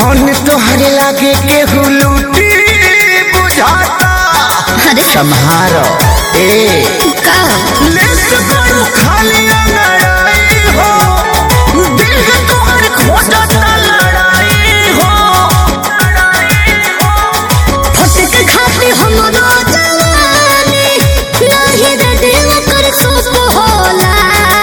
धन तोहरे लागे केहू लूटी बुझाता अरे सम्हारो ए का लेस करू खाली लड़ाई हो दिल है तोहर खोजता लड़ाई हो फटक खाती हमरो जवानी नाही रे दिल कर सुख होला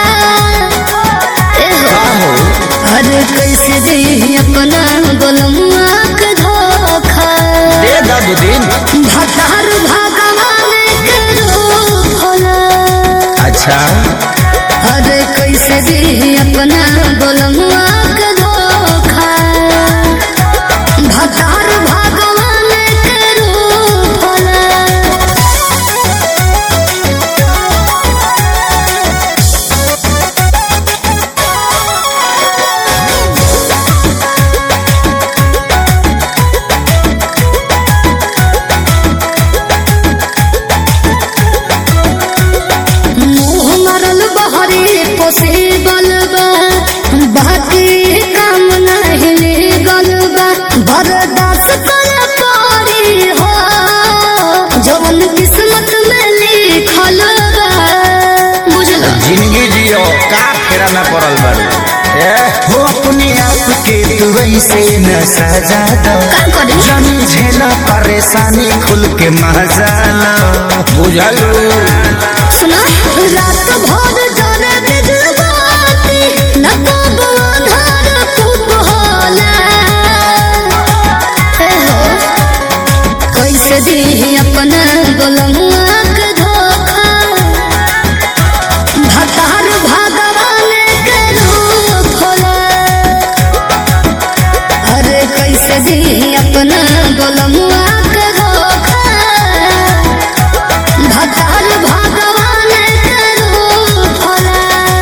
ए हो आहो अरे कैसे दे अपना गोलमुआ के धोखा दे दब दिन भतार भगवान के रूप होला अच्छा अरे कैसे दे अपना गोलमुआ के धोखा भतार भगवान के रूप होला मुँह मरल बहरे पोसे बलबा बाकी काम नहीं ले गलबा बर्दाश्त कर पारी हो जवन किस्मत में लिखल बा बुझल जिंदगी जियो का फेरा में पड़ल बारू ए हो अपने आप के तू ऐसे न सजा दो का करी जानी झेला परेशानी खुल के मजा लो बुझलू सुना रात भर जाने बिजबाती न कब अंधार खूब होला हे हो कैसे दी अपना गोलमुआ के धोखा भतार भगवान के रूप होला अरे कैसे दी अपना गोलमुआ के धोखा भतार भगवान के रूप होला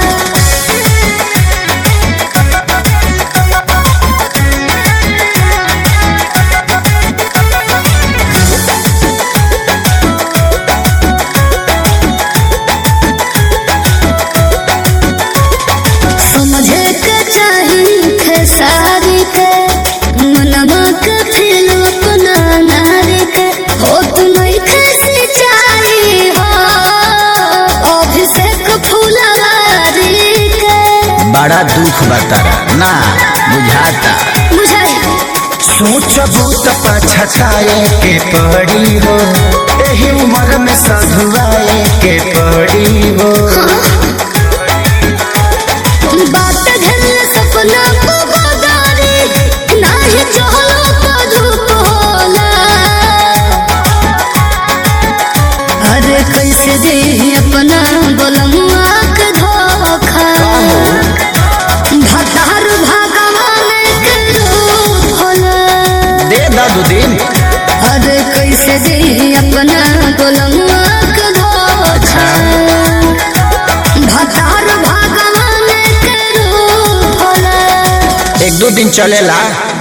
समझे के चाही खेसारी के मनवा के फिर अपना नारी के हो तुम्हें कैसे चाही हो अभिषेक फुलवारी के बड़ा दुख बतारा ना बुझाता बुझाई सोचबू तो पछताए के पड़ी हो एही उम्र में सधुआए के पड़ी हो बात घर सपना को बदारी नाही चहलो तो धूप होला अरे कैसे दे अपना गोलमुआ के धोखा भतार भगवान के रूप होला दे दू दिन अरे कैसे दे अपना गोलमुआ के धोखा भतार भगवान के रूप होला एक दो दिन चलेला